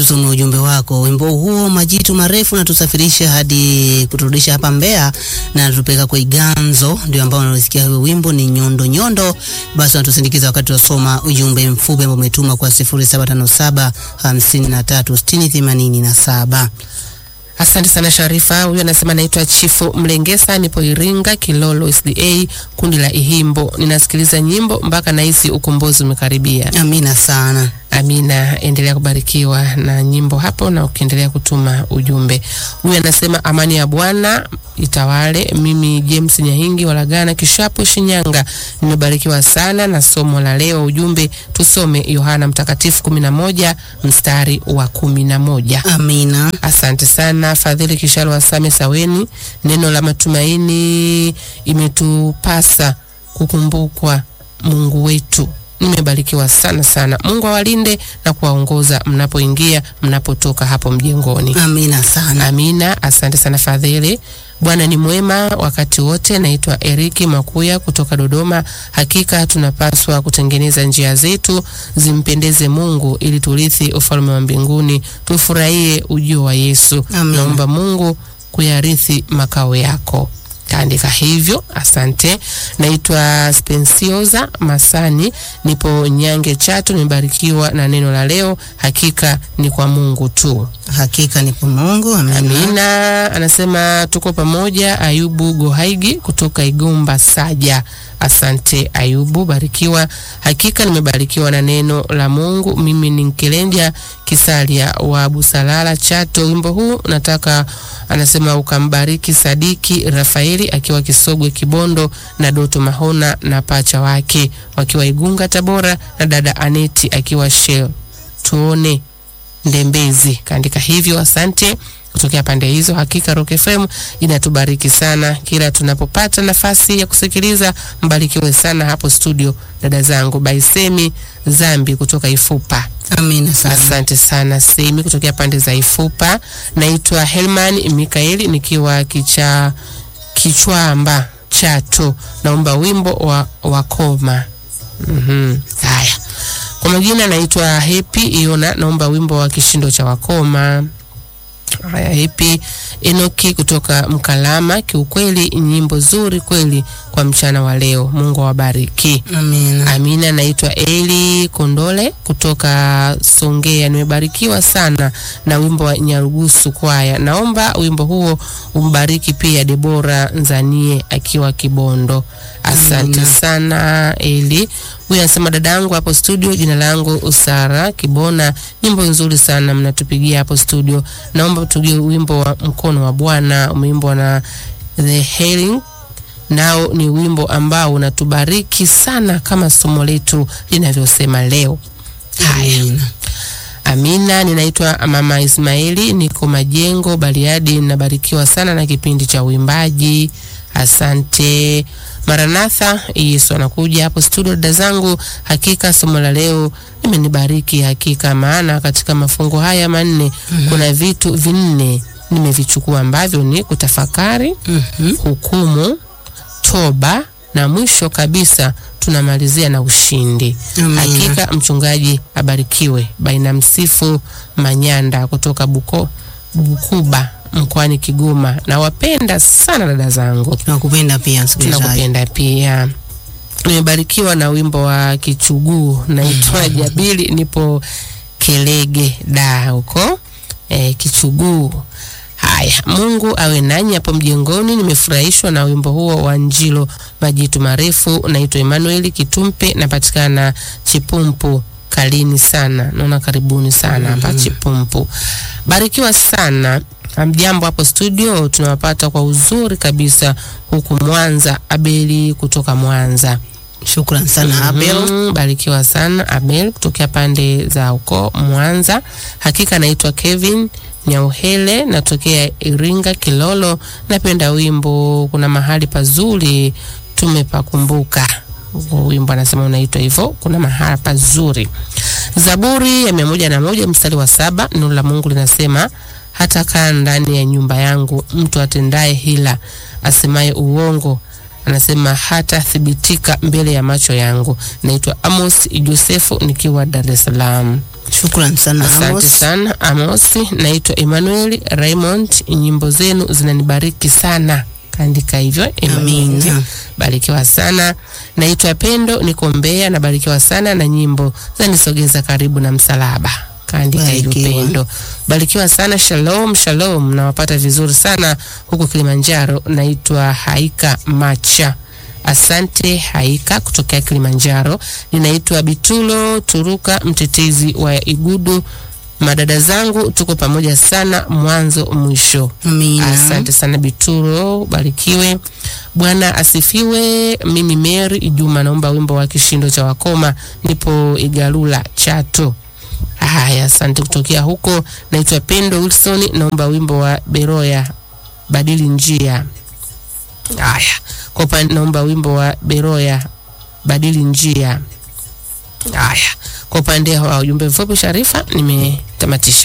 tutume ujumbe wako. Wimbo huo majitu marefu na tusafirisha hadi kuturudisha hapa Mbeya na tupeleka kwa Iganzo, ndio ambao unasikia huo wimbo ni nyondo nyondo. Basi unatusindikiza wakati wasoma ujumbe mfupi ambao umetuma kwa 0757 53 60 87. Asante sana Sharifa. Huyu anasema naitwa Chifu Mlengesa, nipo Iringa Kilolo SDA, kundi la Ihimbo. Ninasikiliza nyimbo mpaka nahisi ukombozi umekaribia. Amina sana. Amina, endelea kubarikiwa na nyimbo hapo na ukiendelea kutuma ujumbe. Huyu anasema amani ya Bwana itawale. Mimi James Nyahingi Walagana Kishapu Shinyanga, nimebarikiwa sana na somo la leo. Ujumbe tusome Yohana Mtakatifu kumi na moja mstari wa kumi na moja. Amina. Asante sana Fadhili Kishalo Wasame Saweni. Neno la matumaini imetupasa kukumbukwa Mungu wetu. Nimebarikiwa sana sana. Mungu awalinde na kuwaongoza mnapoingia mnapotoka hapo mjengoni. Amina sana. Amina. Asante sana Fadhili. Bwana ni mwema wakati wote. Naitwa Eriki Makuya kutoka Dodoma. Hakika tunapaswa kutengeneza njia zetu zimpendeze Mungu ili turithi ufalme wa mbinguni, tufurahie ujio wa Yesu. Amen. Naomba Mungu kuyarithi makao yako. Kaandika hivyo, asante. Naitwa Spensioza Masani, nipo Nyange Chato. Nimebarikiwa na neno la leo, hakika ni kwa Mungu tu. Hakika ni kwa Mungu. Amina. Amina. Anasema tuko pamoja. Ayubu Gohaigi kutoka Igomba Saja. Asante Ayubu, barikiwa. Hakika nimebarikiwa na neno la Mungu. Mimi ni Nkelenja Kisalia wa Busalala Chato. Wimbo huu nataka, anasema ukambariki Sadiki Rafaeli akiwa Kisogwe Kibondo, na Doto Mahona na pacha wake wakiwa Igunga Tabora, na dada Aneti akiwa Shell. Tuone Ndembezi kaandika hivyo. Asante kutokea pande hizo. Hakika Rock FM inatubariki sana kila tunapopata nafasi ya kusikiliza. Mbarikiwe sana hapo studio, dada zangu. Baisemi Zambi kutoka Ifupa. Amina sana. Asante sana Semi kutokea pande za Ifupa. Naitwa Helman Mikaeli nikiwa kicha Kichwamba Chato. Naomba wimbo wa wakoma. Mhm. Haya. Kwa majina naitwa Happy Iona, naomba wimbo wa kishindo cha wakoma. Haya, Happy Enoki kutoka Mkalama. Kiukweli nyimbo zuri kweli kwa mchana wa leo. Mungu awabariki. Amina. Amina. Naitwa Eli Kondole kutoka Songea. Nimebarikiwa sana na wimbo wa Nyarugusu kwaya. Naomba wimbo huo umbariki pia Debora Nzanie akiwa Kibondo. Asante Amina. sana Eli. Huyu anasema dadangu hapo studio, jina langu Usara Kibona. Nyimbo nzuri sana mnatupigia hapo studio. Naomba tugie wimbo wa mkono wa Bwana umeimbwa na The Healing nao ni wimbo ambao unatubariki sana kama somo letu linavyosema leo. Haya, Amina. Amina. Ninaitwa Mama Ismaili, niko Majengo, Bariadi. Ninabarikiwa sana na kipindi cha uimbaji. Asante. Maranatha, Yesu anakuja hapo studio. Dada zangu, hakika somo la leo limenibariki hakika, maana katika mafungo haya manne kuna vitu vinne nimevichukua ambavyo ni kutafakari, Mhm. hukumu, toba na mwisho kabisa tunamalizia na ushindi. Amina. Hakika mchungaji abarikiwe. Baina Msifu Manyanda kutoka Buko, Bukuba mkoani Kigoma. Nawapenda sana dada zangu, Tunakupenda pia msikilizaji. tunakupenda pia. Nimebarikiwa na wimbo wa Kichuguu naitwa Jabili, nipo Kelege da huko e, Kichuguu. Haya, Mungu awe nanyi hapo mjengoni. Nimefurahishwa na wimbo huo wa Njilo majitu marefu. Naitwa Emmanuel Kitumpe, napatikana Chipumpu Kalini sana, naona karibuni sana hapa Chipumpu. Barikiwa sana. Mjambo hapo studio, tunawapata kwa uzuri kabisa huku Mwanza. Abeli kutoka Mwanza. Shukran sana Abel. Mm, barikiwa sana Abel kutokea pande za huko Mwanza. Hakika naitwa Kevin Nyauhele, natokea Iringa Kilolo. Napenda wimbo kuna mahali pazuri tumepakumbuka. Huo Wimbo anasema unaitwa hivyo, kuna mahali pazuri. Zaburi ya mia moja na moja mstari wa saba neno la Mungu linasema hata kaa ndani ya nyumba yangu mtu atendaye hila, asemaye uongo anasema hata thibitika mbele ya macho yangu. Naitwa Amos Josefu nikiwa Dar es Salaam. Shukrani sana Asante Amos. sana Amosi. Naitwa Emmanuel Raymond, nyimbo zenu zinanibariki sana. Kaandika hivyo Emmanuel. Amina. Barikiwa sana. Naitwa Pendo, niko Mbeya, nabarikiwa sana na nyimbo zanisogeza karibu na msalaba. Kaandika hivyo Barikiwa. Pendo. Barikiwa sana. Shalom, shalom. Nawapata vizuri sana huko Kilimanjaro. Naitwa Haika Macha. Asante Haika kutokea Kilimanjaro. Ninaitwa Bitulo Turuka, mtetezi wa Igudu. Madada zangu tuko pamoja sana mwanzo mwisho. Amina. Asante sana Bituro, barikiwe. Bwana asifiwe. Mimi Mary Juma naomba wimbo wa kishindo cha wakoma, nipo Igalula Chato. Haya, asante kutokea huko. Naitwa Pendo Wilson, naomba wimbo wa Beroya badili njia. Haya, kwa upande naomba wimbo wa Beroya badili njia. Haya, kwa upande wa ujumbe mfupi Sharifa, nimetamatisha.